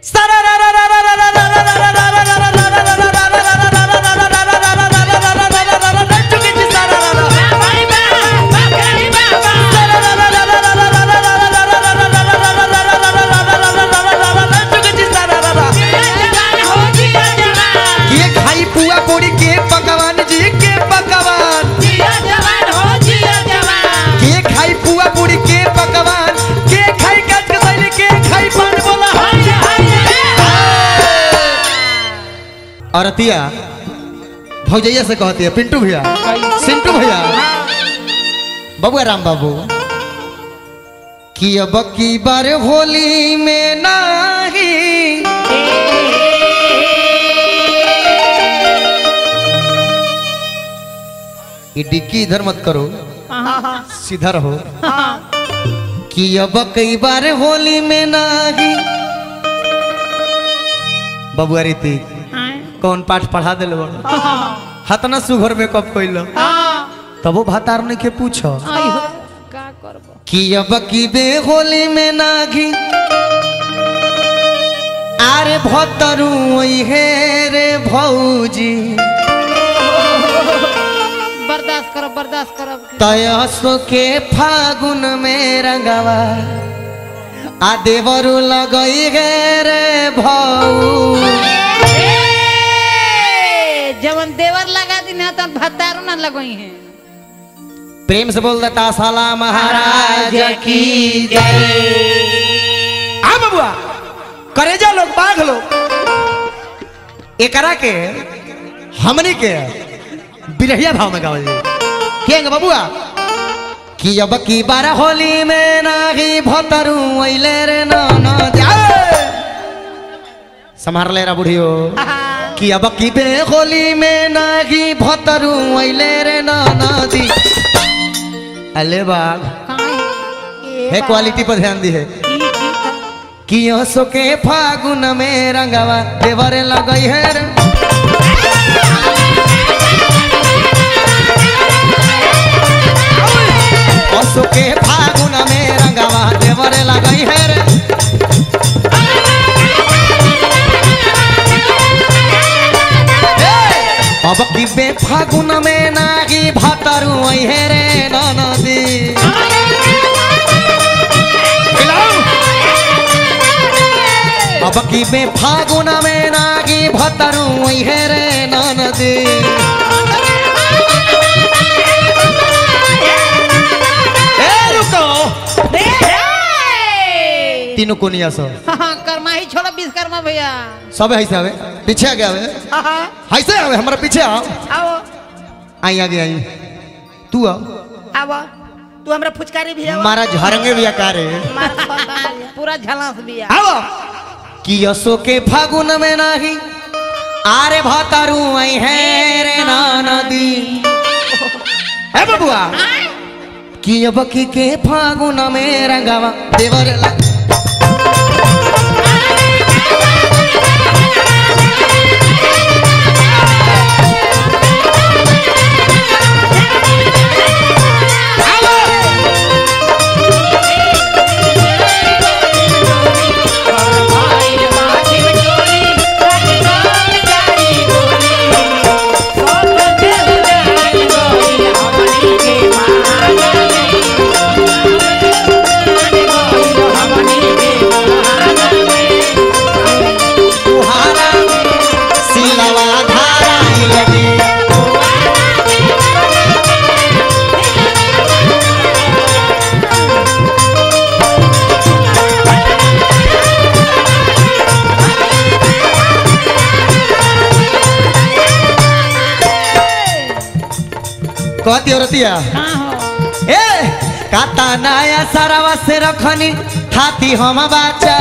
के खाई पुआ पूरी के पकवान जी के पकवान के खाई पुआ पूरी के पकवान के खाई कट कसैली के खाई पान बोला औरतिया भौजैया से कहती है पिंटू भैया सिंटू भैया बबुआ राम बाबू कि अब की बार होली में नाही ये डिक्की इधर मत करो सीधा रहो कि अब कई बार होली में नाही बबुआ रीति कौन पाठ पढ़ा दिल हतना सुघर में कब कोइल तबो भातार ने के पूछो का करबो कि अब की बे होली में नागी आरे भतरू ओई हे रे भौजी बर्दाश्त करो बर्दाश्त करो तयसो के फागुन में रंगवा आ देवरु लगई गे रे भौ जवन देवर लगा दी ना तो भत्तारू ना लगोई है प्रेम से बोल देता साला महाराज की जय आ बबुआ करेजा लोग बाघ लोग एकरा के हमनी के बिरहिया भाव में गावल जाई केंग बबुआ कि अब की बार होली में नाही भतरू अइले रे न जाए संभार ले रा बुढ़ियो कि अब की बे होली में नाही भतरू अइले रे न नदी अले बाग है क्वालिटी पर ध्यान दी है कि हंसो के फागुन में रंगवा देवरे लगई है रे हंसो के फागुन में रंगवा देवरे लगई है रे अब की बे फागुन में नागी भतरू आई है रे नदी अब की बे फागुन में नागी भतरू आई है रे नदी ए रुको तीनों कोनिया सब कर्माही छोड़ो विश्वकर्मा भैया सब ऐसे आवे पीछे आगे आवे ऐसे आवे हमारा पीछे आओ आओ आई आगे आई तू आओ आओ तू हमरा फुचकारी भी आओ हमारा झरंगे भी आकार है पूरा झलास भी आ आओ कि यसो के फागुन में नाही आरे भातारू आई है रे ना नदी है बबुआ कि अब की के फागुन में रंगावा देवर ला तुहारा सिलवा धारा लगी कहती औरतिया ए काता नया सरवा से रखनी थाती हम बाचा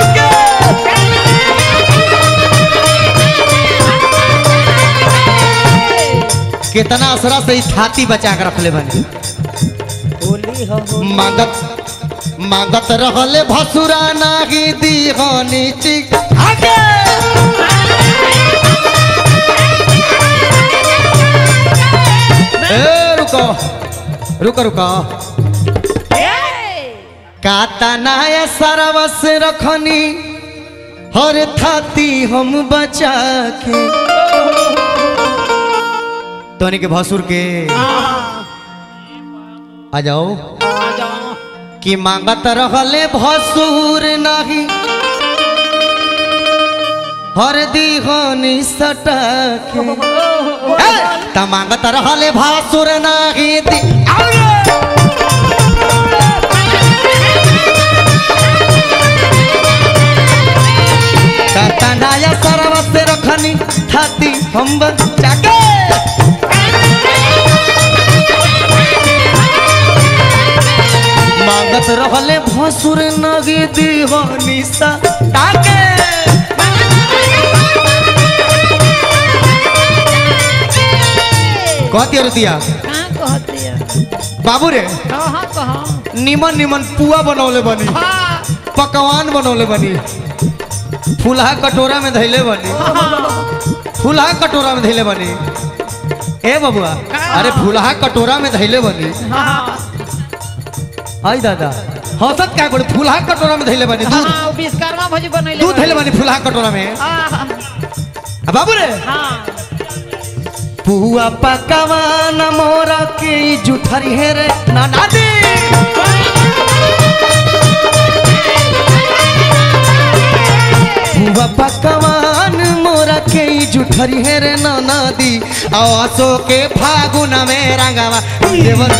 कितना असरा से ई थाती बचा के रखले बने मांगत मांगत रहले भसुरा नागी दीहनी चिक आगे ए रुको रुको रुको काता नाय सरवस रखनी हर थाती हम बचा के तोनी के भसुर के आ जाओ कि मांगत रहले भसुर नाही हर दीहनी सटके ए, त मांगत रहले भसुर नाही दी तनाया सरव से रखनी थाती हम बचा के मांगत रहले भसुर नगी दीवानी सा ताके कहती अरे दिया कहाँ कहती है बाबू रे कहाँ कहाँ निमन निमन पुआ बनौले बनी हाँ पकवान बनौले बनी फुलहा कटोरा में धैले बनी फुलहा कटोरा में धैले बनी ए बबुआ अरे फुलहा कटोरा में धैले बनी हाँ आई दादा हौसत क्या बोले फुलहा कटोरा में धैले बनी दूध हाँ विश्वकर्मा भोज बनैले दूध धैले बनी फुलहा कटोरा में हाँ आ बाबू रे हाँ पुआ पकवान मोरा के जुठरी हे रे नाना दी पुआ पकवान मोरा के जुठरी हे रे नाना दी आसो के फागुन में रंगावा देवर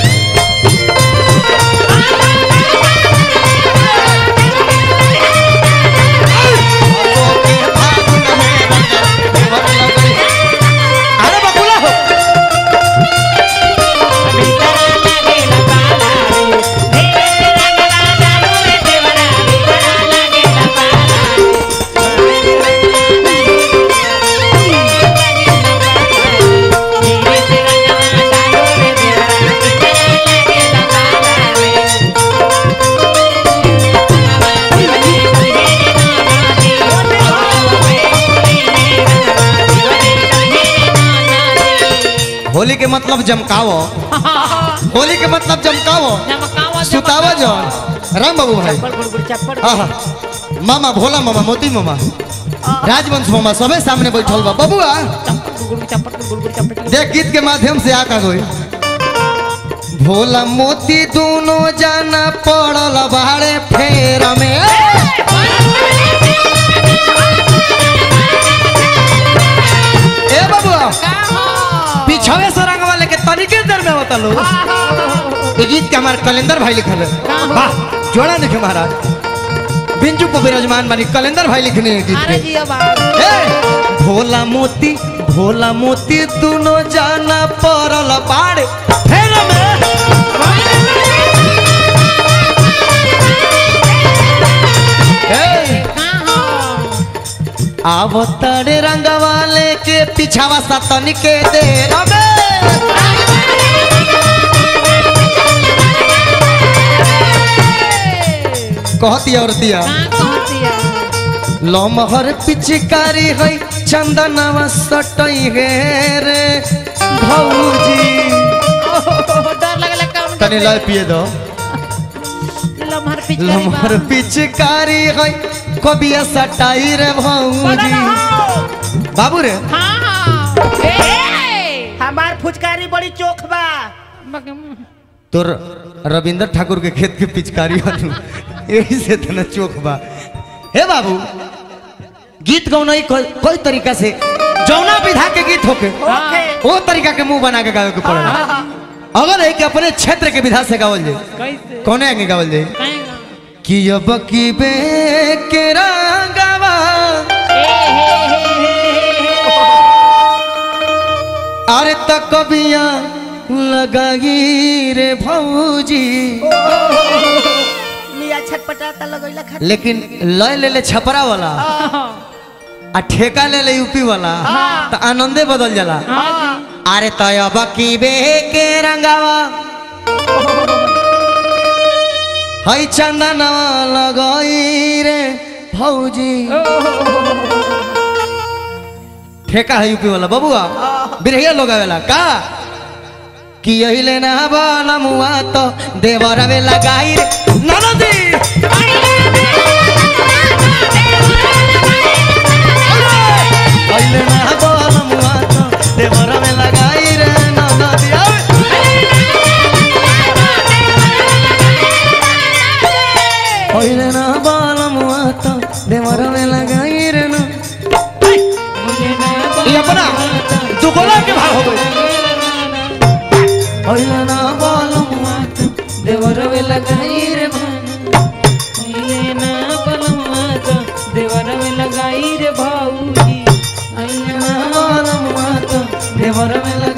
आसो के फागुन में रंगावा देवर लगई। अरे बकुला हो होली के मतलब जमकावो होली के मतलब जमकावो सुतावा जौन राम बाबू भाई आहा मामा भोला मामा मोती मामा राजवंश मामा सबे सामने बैठल बा बबुआ देख गीत के माध्यम से आका गई भोला मोती दोनों जाना पड़ल बाड़े फेर में ए बबुआ पिछवे से रंग वाले के तरीके दर में होता लो ये गीत के हमारे कैलेंडर भाई लिखल है वाह जोड़ा लिखे महाराज बिंजू को विराजमान मानी कैलेंडर भाई लिखने हैं गीत अरे के जी अब आओ। ए, भोला मोती भोला मोती दोनों जाना पड़ल बाड़े फेर में ए, आवो तारे रंग वाले के पिछावा सतन के दे रमे कहती औरतिया लमहर पिचकारी है चंदनवा सटई है रे भौजी डर लगला काम तनी लाय पिए दो लम्हर पिचकारी लमहर पिचकारी है कबिया सटाई रे भौजी बाबू रे हाँ हाँ ए हमार फुचकारी बड़ी चोख बा तोर रविंद्र ठाकुर के खेत के पिचकारी हनु यही से तना चोख बा हे बाबू गीत गौनाई कोई कोई तरीका से जौना विधा के गीत होके ओके वो तरीका के मुंह बना के गावे के पड़ेगा अगर है कि अपने क्षेत्र के विधा से गावल जाए कैसे कौने आगे गावल जाए कहेगा कि अब की बे के रंगवा ए हे हे हे अरे तक कबिया लगाई रे भौजी मिया छटपटाता लगैला खा लेकिन लय ले ले छपरा वाला आ ठेका ले ले यूपी वाला तो आनंदे बदल जाला अरे तो अब की बे के रंगावा हई चंदनवा लगाई रे भौजी ठेका है यूपी वाला बबुआ बिरहिया लोग आवेला का कि यही लेना बाला मुआ तो देवरा में लगाई रे ननदी देवर में लगाई रे ना मुझे ना ये अपना दुगला के भाव हो गए ओइला ना बोलमुआ देवर में लगाई रे भाई अइले ना बलमुआ तो देवर में लगाई रे भाऊजी ओइला ना बोलमुआ देवर में